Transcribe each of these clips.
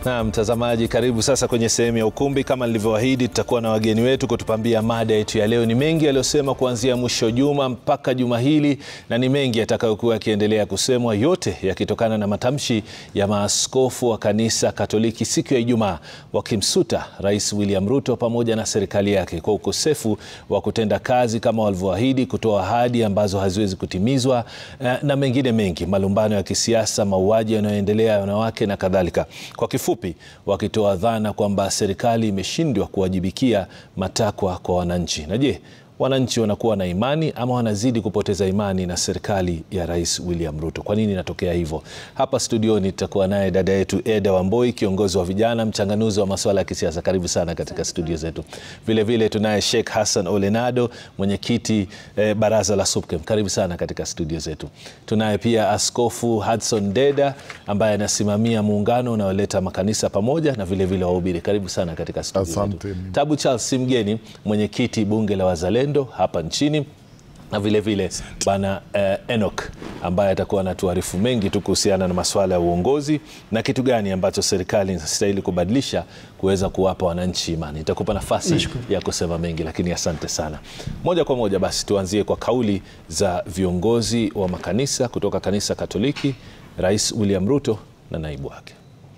Na mtazamaji, karibu sasa kwenye sehemu ya ukumbi. Kama nilivyoahidi, tutakuwa na wageni wetu kutupambia mada yetu ya leo. Ni mengi yaliyosema kuanzia mwisho juma mpaka juma hili, na ni mengi yatakayokuwa yakiendelea kusemwa, yote yakitokana na matamshi ya maaskofu wa kanisa Katoliki siku ya Ijumaa wakimsuta Rais William Ruto pamoja na serikali yake kwa ukosefu wa kutenda kazi kama walivyoahidi, kutoa ahadi ambazo haziwezi kutimizwa na mengine mengi, malumbano ya kisiasa, mauaji yanayoendelea ya wanawake na kadhalika. Kwa kifupi, wakitoa dhana kwamba serikali imeshindwa kuwajibikia matakwa kwa wananchi. Na je, wananchi wanakuwa na imani ama wanazidi kupoteza imani na serikali ya Rais William Ruto? Kwa nini inatokea hivyo? Hapa studioni tutakuwa naye dada yetu Eda Wamboi, kiongozi wa vijana, mchanganuzi wa masuala ya kisiasa. Karibu sana katika studio zetu. Vilevile tunaye Sheikh Hassan Olenado, mwenyekiti eh, baraza la SUPKEM. Karibu sana katika studio zetu. Tunaye pia Askofu Hudson Deda ambaye anasimamia muungano unaoleta makanisa pamoja na vilevile wahubiri. Karibu sana katika studio Asante. zetu. Tabu Charles Simgeni, mwenyekiti bunge la Wazalendo hapa nchini na vilevile bana eh, Enoch ambaye atakuwa anatuarifu mengi tu kuhusiana na masuala ya uongozi na kitu gani ambacho serikali inastahili kubadilisha kuweza kuwapa wananchi imani. Itakupa nafasi ya kusema mengi, lakini asante sana. Moja kwa moja basi tuanzie kwa kauli za viongozi wa makanisa kutoka kanisa Katoliki, Rais William Ruto na naibu wake.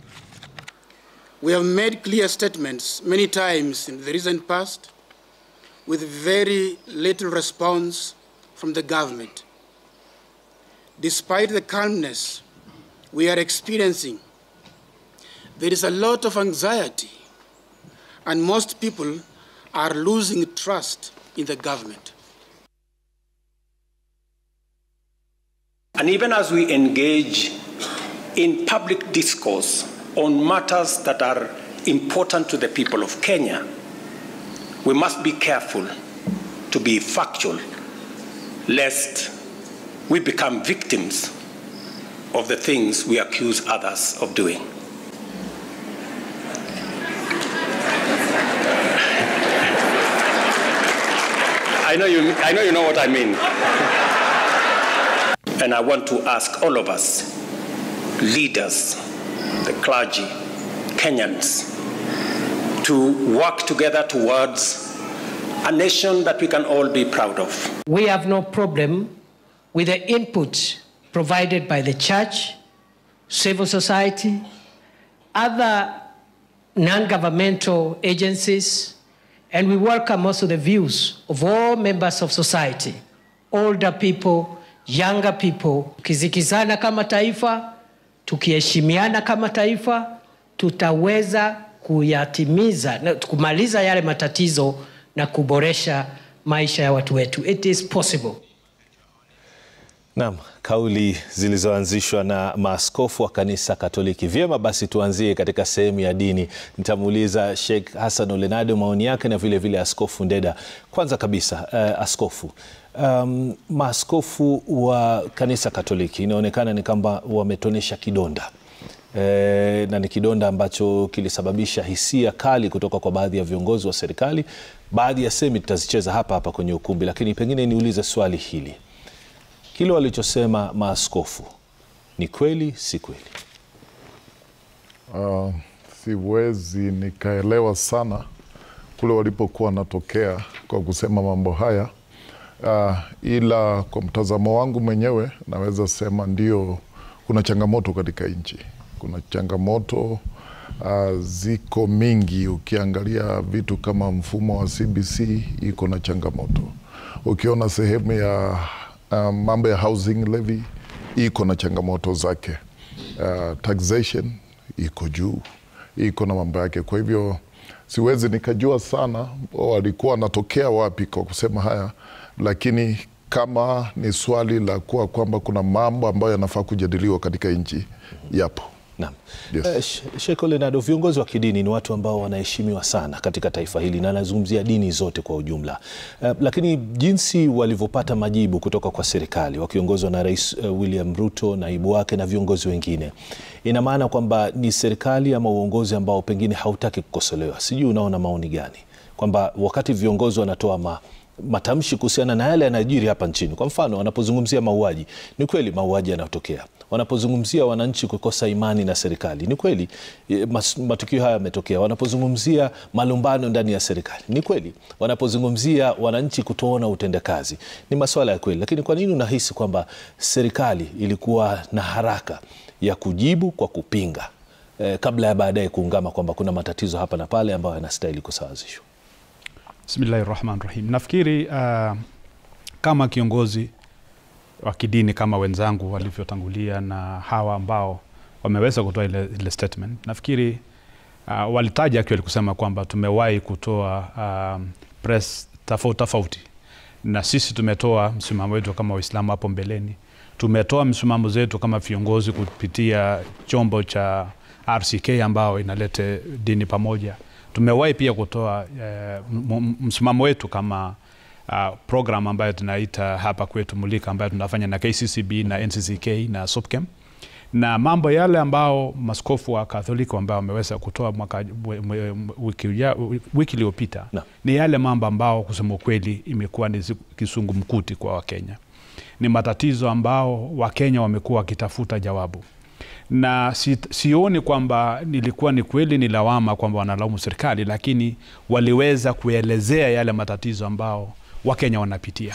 We have made clear statements many times in the recent past with very little response from the government. Despite the calmness we are experiencing, there is a lot of anxiety, and most people are losing trust in the government. And even as we engage in public discourse on matters that are important to the people of Kenya, we must be careful to be factual, lest we become victims of the things we accuse others of doing. I know you, I know, you know what I mean. And I want to ask all of us, leaders, the clergy, Kenyans, to work together towards a nation that we can all be proud of. We have no problem with the input provided by the church, civil society, other non governmental agencies, and we welcome also the views of all members of society, older people, younger people. Tukizikizana kama taifa, tukiheshimiana kama taifa, tutaweza kuyatimiza na kumaliza yale matatizo na kuboresha maisha ya watu wetu. It is possible. Naam, kauli zilizoanzishwa na maaskofu wa kanisa Katoliki. Vyema basi, tuanzie katika sehemu ya dini. Nitamuuliza Sheikh Hassan Olenado maoni yake na vile vile Askofu Ndeda. Kwanza kabisa, uh, askofu um, maaskofu wa kanisa Katoliki inaonekana ni kwamba wametonesha kidonda E, na ni kidonda ambacho kilisababisha hisia kali kutoka kwa baadhi ya viongozi wa serikali. Baadhi ya semi tutazicheza hapa hapa kwenye ukumbi, lakini pengine niulize swali hili, kile walichosema maaskofu ni kweli, si kweli? Uh, siwezi nikaelewa sana kule walipokuwa wanatokea kwa kusema mambo haya uh, ila kwa mtazamo wangu mwenyewe naweza sema ndio, kuna changamoto katika nchi kuna changamoto uh, ziko mingi. Ukiangalia vitu kama mfumo wa CBC iko na changamoto. Ukiona sehemu ya uh, mambo ya housing levy iko na changamoto zake. Uh, taxation iko juu, iko na mambo yake. Kwa hivyo siwezi nikajua sana walikuwa wanatokea wapi kwa kusema haya, lakini kama ni swali la kuwa kwamba kuna mambo ambayo yanafaa kujadiliwa katika nchi, yapo. Naam. Yes. Eh, Sheikh Olenado, viongozi wa kidini ni watu ambao wanaheshimiwa sana katika taifa hili na anazungumzia dini zote kwa ujumla. Eh, lakini jinsi walivyopata majibu kutoka kwa serikali wakiongozwa na Rais eh, William Ruto, naibu wake na viongozi wengine, ina maana kwamba ni serikali ama uongozi ambao pengine hautaki kukosolewa. Sijui unaona maoni gani kwamba wakati viongozi wanatoa ma, matamshi kuhusiana na yale yanayojiri hapa nchini. Kwa mfano, wanapozungumzia mauaji, ni kweli mauaji yanatokea. Wanapozungumzia wananchi kukosa imani na serikali, ni kweli e, mas- matukio haya yametokea. Wanapozungumzia malumbano ndani ya serikali, ni kweli. Wanapozungumzia wananchi kutoona utendakazi, ni masuala ya kweli. Lakini kwa nini unahisi kwamba serikali ilikuwa na haraka ya kujibu kwa kupinga eh, kabla ya baadaye kuungama kwamba kuna matatizo hapa na pale ambayo yanastahili kusawazishwa? Bismillahi rahmani rahim. Nafikiri uh, kama kiongozi wa kidini kama wenzangu walivyotangulia na hawa ambao wameweza kutoa ile, ile statement, nafikiri uh, walitaja actually kusema kwamba tumewahi kutoa um, press tofauti tofauti, na sisi tumetoa msimamo wetu kama Waislamu hapo mbeleni, tumetoa msimamo zetu kama viongozi kupitia chombo cha RCK ambao inalete dini pamoja. Tumewahi pia kutoa eh, m- m- msimamo wetu kama uh, program ambayo tunaita hapa kwetu Mulika ambayo tunafanya na KCCB na NCCK na SUPKEM na mambo yale ambao maskofu wa Katholiki ambao wameweza kutoa mwaka mwe- mwe- wiki uja- wiki iliyopita Naam. ni yale mambo ambao kusema ukweli imekuwa ni siku- kisungumkuti kwa Wakenya. Ni matatizo ambao Wakenya wamekuwa wakitafuta jawabu na si, sioni kwamba nilikuwa ni kweli ni lawama kwamba wanalaumu serikali, lakini waliweza kuelezea yale matatizo ambao Wakenya wanapitia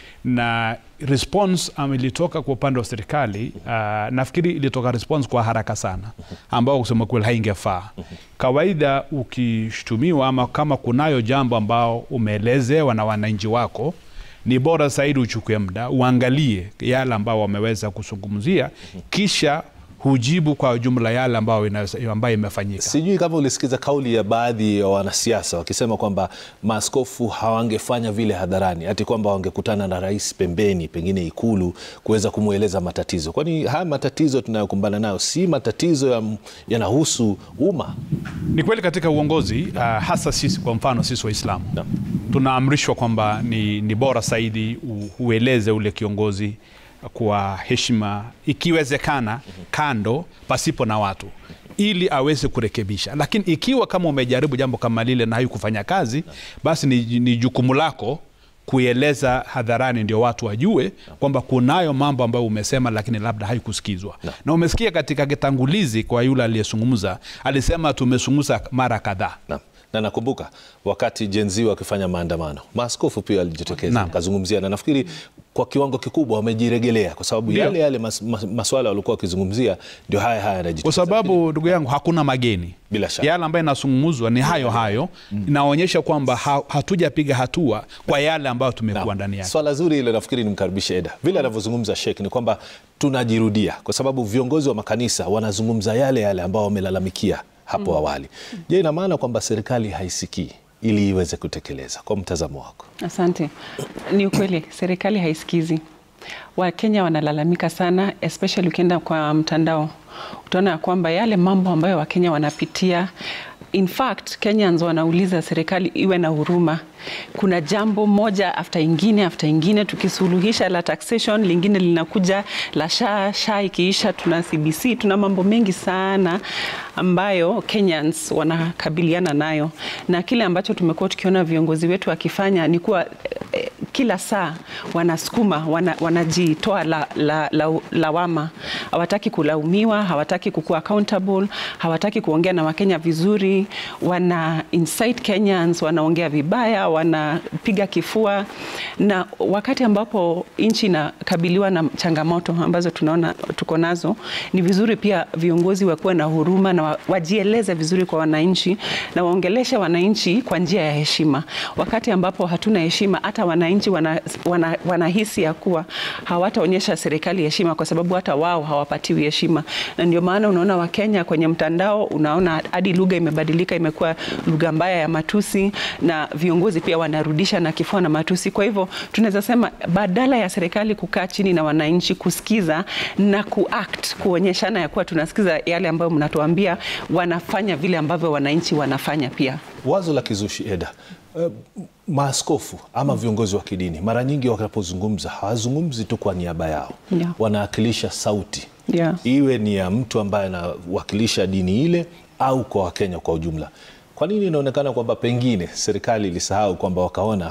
na response um, ilitoka kwa upande wa serikali uh, nafikiri ilitoka response kwa haraka sana ambao kusema kweli haingefaa. Kawaida ukishtumiwa ama kama kunayo jambo ambao umeelezewa na wananchi wako ni bora zaidi uchukue muda uangalie yale ambao wameweza kuzungumzia, kisha hujibu kwa jumla yale ambayo ina- ambayo imefanyika. Sijui kama ulisikiza kauli ya baadhi ya wanasiasa wakisema kwamba maaskofu hawangefanya vile hadharani, hati kwamba wangekutana na rais pembeni, pengine Ikulu, kuweza kumweleza matatizo. Kwani haya matatizo tunayokumbana nayo si matatizo ya- yanahusu umma? Ni kweli katika uongozi uh, hasa sisi kwa mfano sisi Waislamu Naam. tunaamrishwa kwamba ni, ni bora zaidi u- ueleze ule kiongozi kwa heshima, ikiwezekana kando, pasipo na watu ili aweze kurekebisha. Lakini ikiwa kama umejaribu jambo kama lile na haikufanya kazi, basi ni, ni jukumu lako kuieleza hadharani ndio watu wajue kwamba kunayo mambo ambayo umesema lakini labda haikusikizwa na umesikia katika kitangulizi kwa yule aliyezungumza alisema tumezungumza mara kadhaa Naam. Na nakumbuka wakati Gen Z wakifanya maandamano, maaskofu pia walijitokeza Naam. wakazungumzia, na nafikiri kwa kiwango kikubwa wamejiregelea, kwa sababu Ndio. yale yale mas, mas, maswala walikuwa wakizungumzia ndio haya haya kwa yanajitokeza. sababu ndugu yangu hakuna mageni Bila shaka. yale ambayo inazungumzwa ni hayo hayo inaonyesha kwamba ha, hatujapiga hatua kwa yale ambayo tumekuwa Naam. ndani yake Swala zuri ile, nafikiri nimkaribishe Eda. Vile anavyozungumza Sheikh ni kwamba tunajirudia, kwa sababu viongozi wa makanisa wanazungumza yale yale ambao wamelalamikia hapo awali. Je, ina maana kwamba serikali haisikii ili iweze kutekeleza? Kwa mtazamo wako. Asante. Ni ukweli, serikali haisikizi. Wakenya wanalalamika sana, especially ukienda kwa mtandao utaona ya kwamba yale mambo ambayo Wakenya wanapitia In fact, Kenyans wanauliza serikali iwe na huruma. Kuna jambo moja after ingine after ingine, tukisuluhisha la taxation, lingine linakuja la sha sha, ikiisha tuna CBC, tuna mambo mengi sana ambayo Kenyans wanakabiliana nayo, na kile ambacho tumekuwa tukiona viongozi wetu wakifanya ni kuwa eh, kila saa wanasukuma wana, wanajitoa la, la, la, lawama. Hawataki kulaumiwa, hawataki kukuwa accountable, hawataki kuongea na Wakenya vizuri, wana incite Kenyans, wanaongea vibaya, wanapiga kifua, na wakati ambapo nchi inakabiliwa na changamoto ambazo tunaona tuko nazo, ni vizuri pia viongozi wakuwe na huruma na wa- wajieleze vizuri kwa wananchi na waongeleshe wananchi kwa njia ya heshima. Wakati ambapo hatuna heshima, hata wananchi wana, wana, wanahisi ya kuwa hawataonyesha serikali heshima, kwa sababu hata wao hawapatiwi heshima, na ndio maana unaona Wakenya kwenye mtandao, unaona hadi lugha imebadilika, imekuwa lugha mbaya ya matusi, na viongozi pia wanarudisha na kifua na matusi. Kwa hivyo tunaweza sema badala ya serikali kukaa chini na wananchi kusikiza na kuact, kuonyeshana ya kuwa tunasikiza yale ambayo mnatuambia, wanafanya vile ambavyo wananchi wanafanya pia. Wazo la kizushi Eda, eh, maaskofu ama viongozi wa kidini mara nyingi wanapozungumza hawazungumzi tu kwa niaba yao Yeah. wanawakilisha sauti Yeah. iwe ni ya mtu ambaye anawakilisha dini ile au kwa Wakenya kwa ujumla. Kwa nini inaonekana kwamba pengine serikali ilisahau kwamba wakaona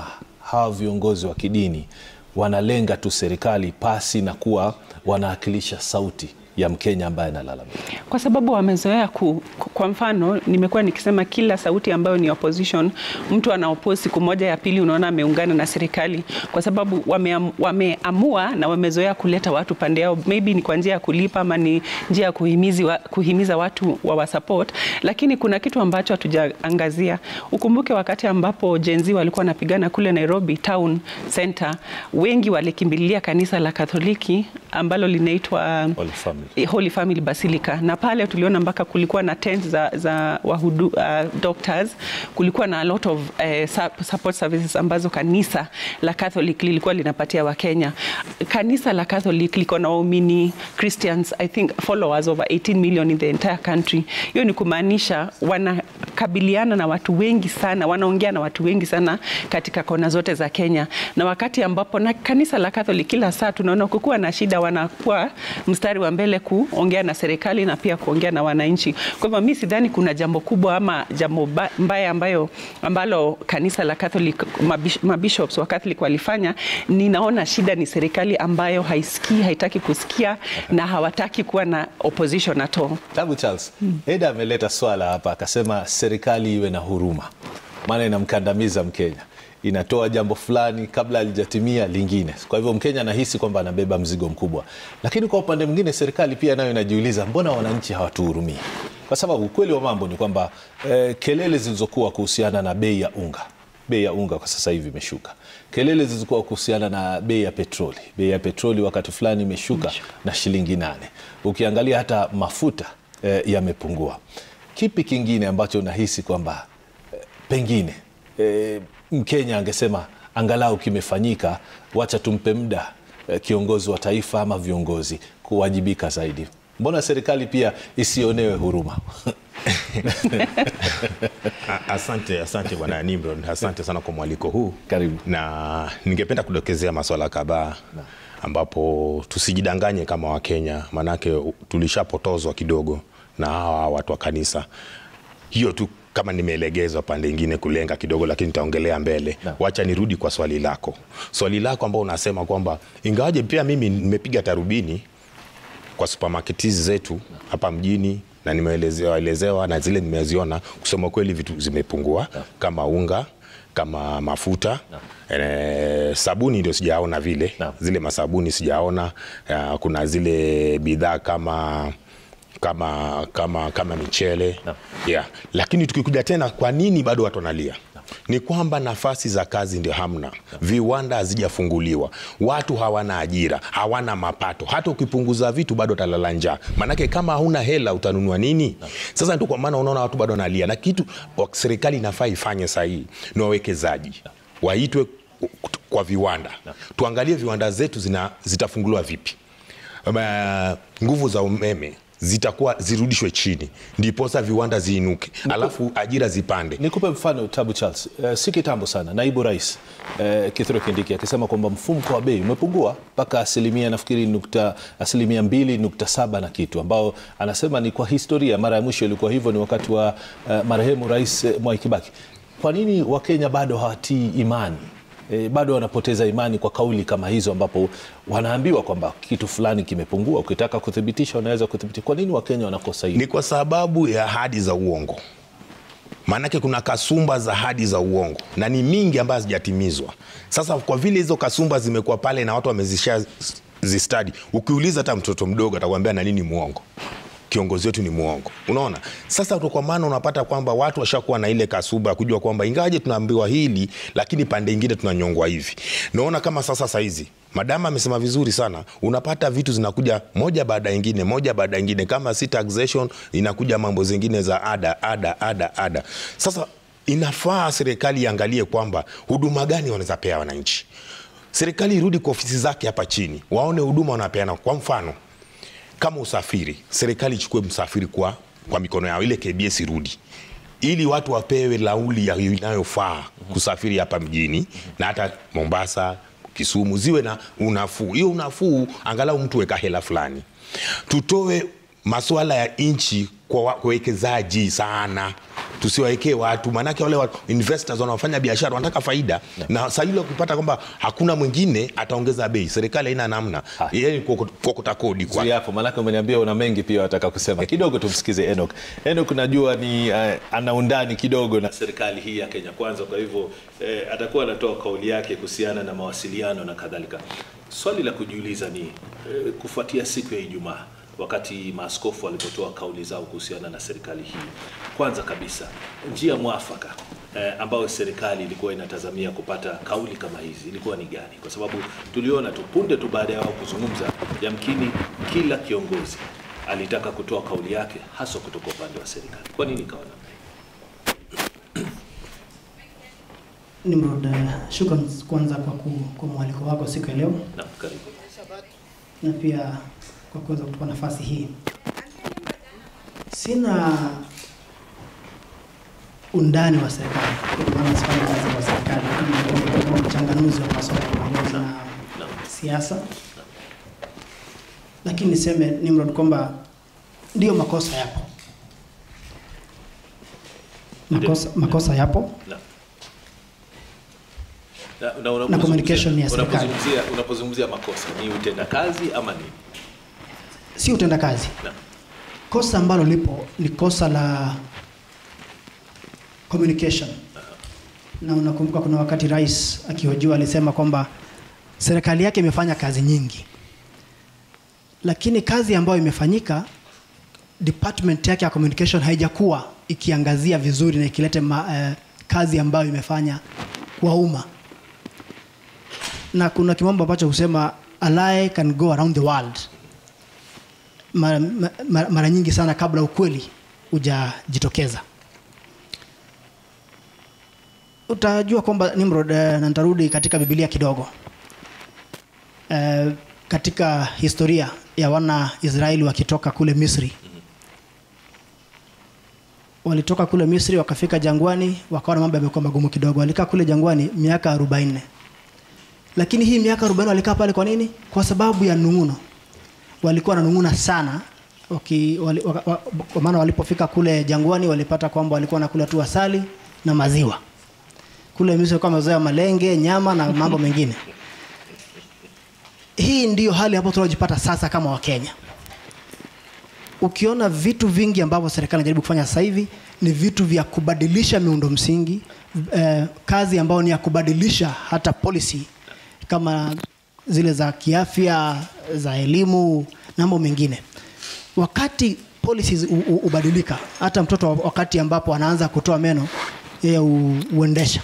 hawa viongozi wa kidini wanalenga tu serikali pasi na kuwa wanawakilisha sauti ya Mkenya ambaye analalamika? kwa sababu wamezoea ku, ku- kwa mfano nimekuwa nikisema kila sauti ambayo ni opposition mtu ana oppose siku moja ya pili unaona ameungana na serikali kwa sababu wameam, wameamua na wamezoea kuleta watu pande yao maybe ni kwa njia ya kulipa ama ni njia ya kuhimizi wa, kuhimiza watu wa wasupport lakini kuna kitu ambacho hatujaangazia ukumbuke wakati ambapo Gen Z walikuwa wanapigana kule Nairobi town center wengi walikimbilia kanisa la Katoliki ambalo linaitwa Holy Family. Holy Family Basilica na pale tuliona mpaka kulikuwa na tent za, za wahudu, uh, doctors kulikuwa na a lot of uh, su- support services ambazo kanisa la Catholic lilikuwa linapatia Wakenya. Kanisa la Catholic liko na waumini Christians I think followers over 18 million in the entire country. Hiyo ni kumaanisha wanakabiliana na watu wengi sana, wanaongea na watu wengi sana katika kona zote za Kenya, na wakati ambapo na kanisa la Catholic kila saa tunaona kukuwa na shida, wanakuwa mstari wa mbele kuongea na serikali na pia kuongea na wananchi. Kwa hivyo mi sidhani kuna jambo kubwa ama jambo ba- mbaya ambayo ambalo kanisa la Catholic mabish- mabishops wa Catholic walifanya. Ninaona shida ni serikali ambayo haisikii, haitaki kusikia na hawataki kuwa na opposition at all. Tabu Charles, Eda ameleta swala hapa akasema serikali iwe na huruma, maana inamkandamiza Mkenya, inatoa jambo fulani kabla halijatimia lingine. Kwa hivyo Mkenya anahisi kwamba anabeba mzigo mkubwa, lakini kwa upande mwingine serikali pia nayo inajiuliza mbona wananchi hawatuhurumii? Kwa sababu ukweli wa mambo ni kwamba eh, kelele zilizokuwa kuhusiana na bei ya unga bei ya unga kwa sasa hivi imeshuka. Kelele zilizokuwa kuhusiana na bei ya petroli, bei ya petroli wakati fulani imeshuka na shilingi nane. Ukiangalia hata mafuta eh, yamepungua. Kipi kingine ambacho unahisi kwamba eh, pengine eh, Mkenya angesema angalau kimefanyika, wacha tumpe muda eh, kiongozi wa taifa ama viongozi kuwajibika zaidi? Mbona serikali pia isionewe huruma? A- Asante, asante bwana Nimrod, asante sana kwa mwaliko huu. Karibu. Na ningependa kudokezea maswala kadhaa ambapo tusijidanganye kama Wakenya, maanake u- tulishapotozwa kidogo na hawa watu wa kanisa. Hiyo tu kama nimeelegezwa pande ingine kulenga kidogo, lakini nitaongelea mbele. Naam. Wacha nirudi kwa swali lako, swali lako ambao unasema kwamba ingawaje pia mimi nimepiga tarubini kwa supermarket hizi zetu hapa mjini na nimeelezewa elezewa na zile nimeziona, kusema kweli vitu zimepungua kama unga kama mafuta e, sabuni ndio sijaona vile Naam. zile masabuni sijaona. Uh, kuna zile bidhaa kama kama kama kama michele Naam. yeah. Lakini tukikuja tena, kwa nini bado watu wanalia? Ni kwamba nafasi za kazi ndio hamna, viwanda hazijafunguliwa, watu hawana ajira, hawana mapato. Hata ukipunguza vitu bado utalala njaa, maanake kama hauna hela utanunua nini? Sasa ndio kwa maana unaona watu bado wanalia, na kitu wa- serikali inafaa ifanye sahihi ni wawekezaji waitwe kwa viwanda, tuangalie viwanda zetu zina, zitafunguliwa vipi Ma- nguvu za umeme zitakuwa zirudishwe chini, ndiposa viwanda ziinuke, alafu ajira zipande. Nikupe mfano Tabu Charles. Uh, si kitambo sana naibu rais uh, Kithure Kindiki akisema kwamba mfumko wa bei umepungua mpaka asilimia nafikiri nukta, asilimia mbili nukta saba na kitu, ambao anasema ni kwa historia. Mara ya mwisho ilikuwa hivyo ni wakati wa uh, marehemu rais uh, Mwai Kibaki. Kwa nini Wakenya bado hawatii imani? E, bado wanapoteza imani kwa kauli kama hizo, ambapo wanaambiwa kwamba kitu fulani kimepungua. Ukitaka kuthibitisha, unaweza kuthibitisha. Kwa nini Wakenya wanakosa hili? Ni kwa sababu ya ahadi za uongo, maanake kuna kasumba za ahadi za uongo na ni mingi ambazo hazijatimizwa. Sasa kwa vile hizo kasumba zimekuwa pale na watu wamezisha zistadi, ukiuliza hata mtoto mdogo atakwambia na nini muongo kiongozi wetu ni mwongo. Unaona, sasa kwa maana unapata kwamba watu washakuwa na ile kasuba ya kujua kwamba ingawaje tunaambiwa hili, lakini pande ingine tunanyongwa hivi. Naona kama sasa saizi madama amesema vizuri sana, unapata vitu zinakuja moja baada ya ingine, moja baada ya ingine, kama si taxation inakuja mambo zingine za ada, ada, ada, ada. Sasa inafaa serikali iangalie kwamba huduma gani wanaweza pea wananchi. Serikali irudi kwa ofisi zake hapa chini, waone huduma wanapeana. Kwa mfano kama usafiri, serikali ichukue msafiri kwa, kwa mikono yao, ile KBS irudi ili watu wapewe lauli ya- inayofaa kusafiri hapa mjini na hata Mombasa, Kisumu ziwe na unafuu. Hiyo unafuu angalau mtu weka hela fulani. Tutoe masuala ya nchi kwa wa- kwa wawekezaji sana, tusiwawekee watu, maanake wale wa investors wanaofanya biashara wanataka faida na saa ile ukipata kwamba hakuna mwingine ataongeza bei, serikali haina namna, yeye ni kuokota kuokota kodi kwa Zuia hapo maanake umeniambia una mengi pia wataka kusema kidogo tumsikize Enoch Enoch najua ni uh, ana undani kidogo na serikali hii ya Kenya kwanza kwa hivyo eh, atakuwa anatoa kauli yake kuhusiana na mawasiliano na kadhalika swali la kujiuliza ni eh, kufuatia siku ya Ijumaa wakati maaskofu walipotoa kauli zao kuhusiana na serikali hii kwanza kabisa njia mwafaka eh, ambayo serikali ilikuwa inatazamia kupata kauli kama hizi ilikuwa ni gani? Kwa sababu tuliona tu punde tu baada ya wao kuzungumza, yamkini kila kiongozi alitaka kutoa kauli yake, haswa kutoka upande wa serikali. Kwa nini ikawa namna hii? Nimrod, uh, shukran kwanza kwa, ku, kwa mwaliko wako siku ya leo Naam, karibu. na pia kwa kuweza kutupa nafasi hii. Sina undani wa serikali, kwa maana sifanyi kazi kwa serikali, lakini kama mchanganuzi wa masuala ya uongozi na siasa, lakini niseme Nimrod kwamba ndio makosa yapo, makosa, makosa yapo Naam. Na, na, Na communication unapozungumzia- ya serikali. unapozungumzia unapozungumzia makosa ni utendakazi ama nini? si utendakazi. Naam. Kosa ambalo lipo ni kosa la communication, na unakumbuka kuna wakati rais akihojiwa alisema kwamba serikali yake imefanya kazi nyingi, lakini kazi ambayo imefanyika department yake ya communication haijakuwa ikiangazia vizuri na ikilete ma, eh, kazi ambayo imefanya kwa umma na kuna kimambo ambacho husema a lie can go around the world mara, mara, mara nyingi sana kabla ukweli hujajitokeza utajua kwamba Nimrod, eh, na nitarudi katika Biblia kidogo eh, katika historia ya wana Israeli wakitoka kule Misri walitoka kule Misri wakafika jangwani, wakaona mambo yamekuwa magumu kidogo. Walikaa kule jangwani miaka 40 lakini hii miaka 40 walikaa pale kwa nini? Kwa sababu ya nung'uno. Walikuwa wananung'una sana waki, wali, waka, wa, kwa maana walipofika kule jangwani walipata kwamba walikuwa wanakula tu asali na maziwa. Kule Misri walikuwa wamezoea malenge, nyama na mambo mengine. Hii ndiyo hali ambayo tunajipata sasa kama Wakenya. Ukiona vitu vingi ambavyo serikali inajaribu kufanya sasa hivi ni vitu vya kubadilisha miundo msingi eh, kazi ambayo ni ya kubadilisha hata policy kama zile za kiafya, za elimu na mambo mengine. Wakati policies u- u- hubadilika, hata mtoto wa- wakati ambapo anaanza kutoa meno yeye hu- huendesha.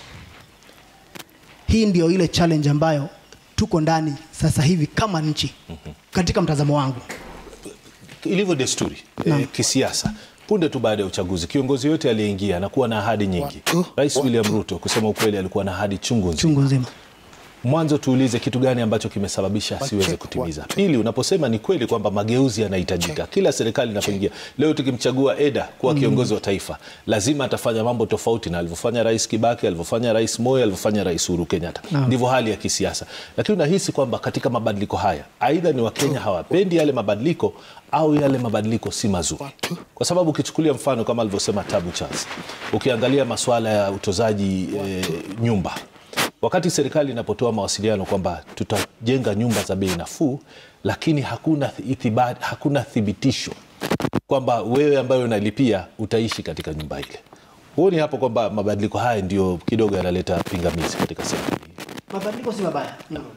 Hii ndio ile challenge ambayo tuko ndani sasa hivi kama nchi, katika mtazamo wangu. ilivyo desturi eh, kisiasa punde tu baada ya uchaguzi kiongozi yote aliyeingia na kuwa na ahadi nyingi rais william ruto kusema ukweli alikuwa na ahadi chungu nzima Chungu nzima. mwanzo tuulize kitu gani ambacho kimesababisha asiweze kutimiza pili unaposema ni kweli kwamba mageuzi yanahitajika kila serikali inapoingia leo tukimchagua eda kuwa Mm. kiongozi wa taifa lazima atafanya mambo tofauti na alivyofanya rais kibaki alivyofanya rais moi alivyofanya rais uhuru kenyatta Naam. ndivyo hali ya kisiasa lakini unahisi kwamba katika mabadiliko haya aidha ni wakenya hawapendi yale mabadiliko au yale mabadiliko si mazuri kwa sababu ukichukulia mfano kama alivyosema tabu charles ukiangalia masuala ya utozaji e, nyumba wakati serikali inapotoa mawasiliano kwamba tutajenga nyumba za bei nafuu lakini hakuna ithibati, hakuna thibitisho kwamba wewe ambayo unalipia utaishi katika nyumba ile huoni hapo kwamba mabadiliko haya ndio kidogo yanaleta pingamizi katika serikali Mabadiliko si mabaya. Nimrod.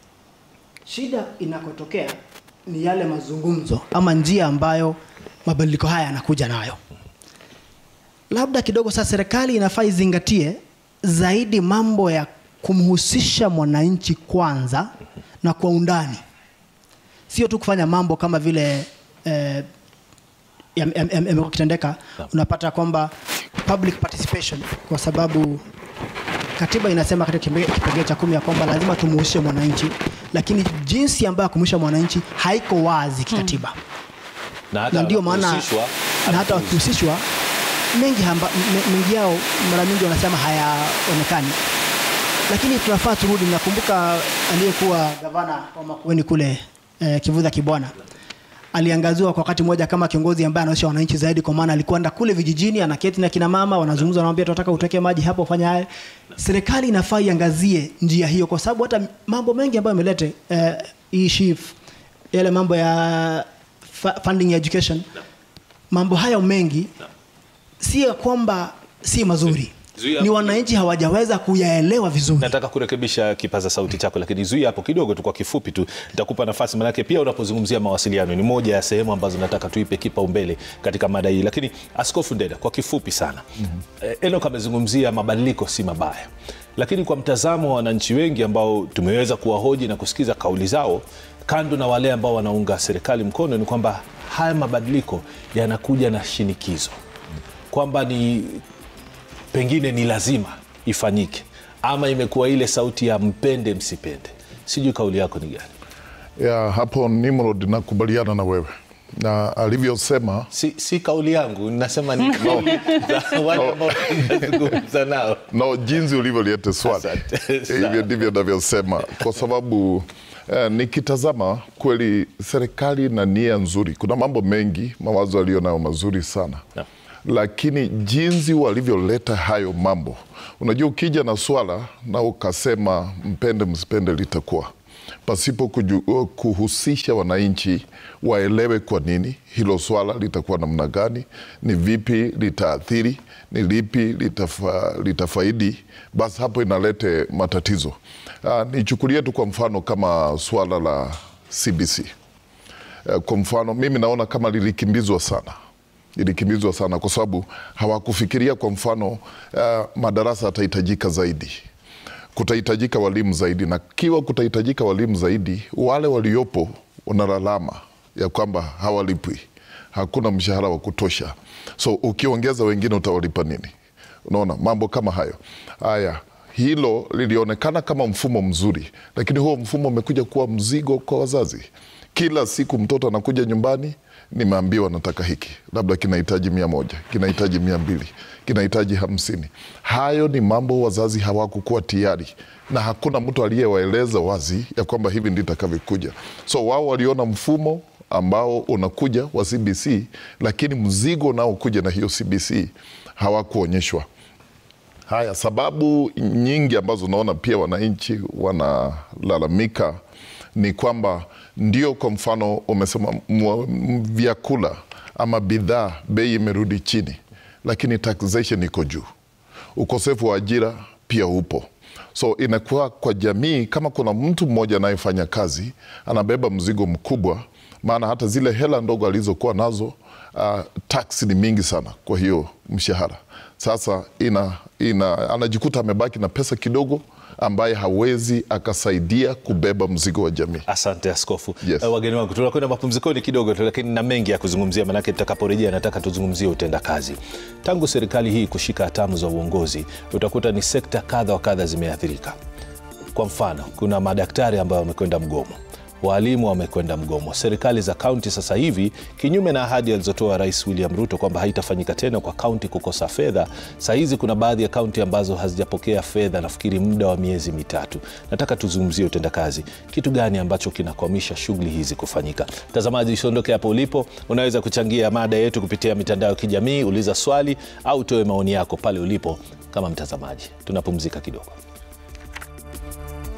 Shida inakotokea ni yale mazungumzo ama njia ambayo mabadiliko haya yanakuja nayo. Labda kidogo sasa serikali inafaa izingatie zaidi mambo ya kumhusisha mwananchi kwanza na kwa undani, sio tu kufanya mambo kama vile eh, yam- yam- yam- yamekuwa kitendeka. Unapata kwamba public participation, kwa sababu katiba inasema katika kipenge- kipengele cha kumi ya kwamba lazima tumuhusishe mwananchi, lakini jinsi ambayo ya kumhusisha mwananchi haiko wazi kikatiba na hata na ndio maana wanapohusishwa, na hata wakihusishwa mengi, hamba, me- mengi yao mara nyingi wanasema hayaonekani, lakini tunafaa turudi. Nakumbuka aliyekuwa gavana wa Makueni kule eh, Kivutha Kibwana aliangaziwa kwa wakati mmoja kama kiongozi ambaye anaonyesha wananchi zaidi, kwa maana alikuwa enda kule vijijini, anaketi na kina mama, wanazungumza, wanamwambia tunataka uteke maji hapo, fanya haya. Serikali inafaa iangazie njia hiyo, kwa sababu hata mambo mengi ambayo imelete eh, hii SHIF, yale mambo ya fa- funding ya education, mambo hayo mengi si ya kwamba si mazuri, Zuia- ni wananchi hawajaweza kuyaelewa vizuri. nataka kurekebisha kipaza sauti chako lakini zuia hapo kidogo tu kwa kifupi tu nitakupa nafasi manake pia unapozungumzia mawasiliano ni moja ya sehemu ambazo nataka tuipe kipaumbele katika mada hii lakini askofu ndeda kwa kifupi sana mm-hmm. enok amezungumzia mabadiliko si mabaya lakini kwa mtazamo wa wananchi wengi ambao tumeweza kuwahoji na kusikiza kauli zao kando na wale ambao wanaunga serikali mkono ni kwamba haya mabadiliko yanakuja na shinikizo kwamba ni pengine ni lazima ifanyike ama imekuwa ile sauti ya mpende msipende sijui kauli yako ni gani ya hapo Nimrod, nakubaliana na wewe na alivyosema si, si kauli yangu nasema ni kauli za wale ambao nazungumza nao no, jinsi ulivyoliete swali Asante sana. hivyo ndivyo navyosema, kwa sababu eh, nikitazama kweli serikali na nia nzuri, kuna mambo mengi mawazo aliyo nayo mazuri sana Naam. lakini jinsi walivyoleta hayo mambo, unajua, ukija na swala na ukasema mpende msipende, litakuwa pasipo kuju, kuhusisha wananchi waelewe kwa nini hilo swala litakuwa namna gani, ni vipi litaathiri, ni lipi litafa, litafaidi, basi hapo inalete matatizo. Uh, nichukulie tu kwa mfano kama swala la CBC. Uh, kwa mfano mimi naona kama lilikimbizwa sana ilikimbizwa sana kwa sababu hawakufikiria kwa mfano uh, madarasa yatahitajika zaidi kutahitajika walimu zaidi na kiwa kutahitajika walimu zaidi wale waliopo wanalalama ya kwamba hawalipwi hakuna mshahara wa kutosha so ukiongeza wengine utawalipa nini unaona mambo kama hayo haya hilo lilionekana kama mfumo mzuri lakini huo mfumo umekuja kuwa mzigo kwa wazazi kila siku mtoto anakuja nyumbani nimeambiwa nataka hiki labda kinahitaji mia moja kinahitaji mia mbili kinahitaji hamsini hayo ni mambo wazazi hawakukuwa tayari na hakuna mtu aliyewaeleza wazi ya kwamba hivi ndi itakavyokuja so wao waliona mfumo ambao unakuja wa cbc lakini mzigo unaokuja na hiyo cbc hawakuonyeshwa Haya, sababu nyingi ambazo naona pia wananchi wanalalamika ni kwamba ndio, kwa mfano umesema mwa- m- vyakula ama bidhaa bei imerudi chini, lakini taxation iko juu, ukosefu wa ajira pia upo. So inakuwa kwa jamii, kama kuna mtu mmoja anayefanya kazi anabeba mzigo mkubwa, maana hata zile hela ndogo alizokuwa nazo uh, tax ni mingi sana kwa hiyo mshahara. Sasa ina, ina, anajikuta amebaki na pesa kidogo ambaye hawezi akasaidia kubeba mzigo wa jamii. asante askofu Yes. Eh, wageni wangu tunakwenda mapumzikoni kidogo tu lakini na mengi ya kuzungumzia manake tutakaporejea nataka tuzungumzie utendakazi tangu serikali hii kushika hatamu za uongozi utakuta ni sekta kadha wa kadha zimeathirika kwa mfano kuna madaktari ambayo wamekwenda mgomo waalimu wamekwenda mgomo serikali za kaunti sasa hivi kinyume na ahadi alizotoa rais william ruto kwamba haitafanyika tena kwa kaunti kukosa fedha saa hizi kuna baadhi ya kaunti ambazo hazijapokea fedha nafikiri muda wa miezi mitatu nataka tuzungumzie utendakazi kitu gani ambacho kinakwamisha shughuli hizi kufanyika mtazamaji usiondoke hapo ulipo unaweza kuchangia mada yetu kupitia mitandao ya kijamii uliza swali au toe maoni yako pale ulipo kama mtazamaji tunapumzika kidogo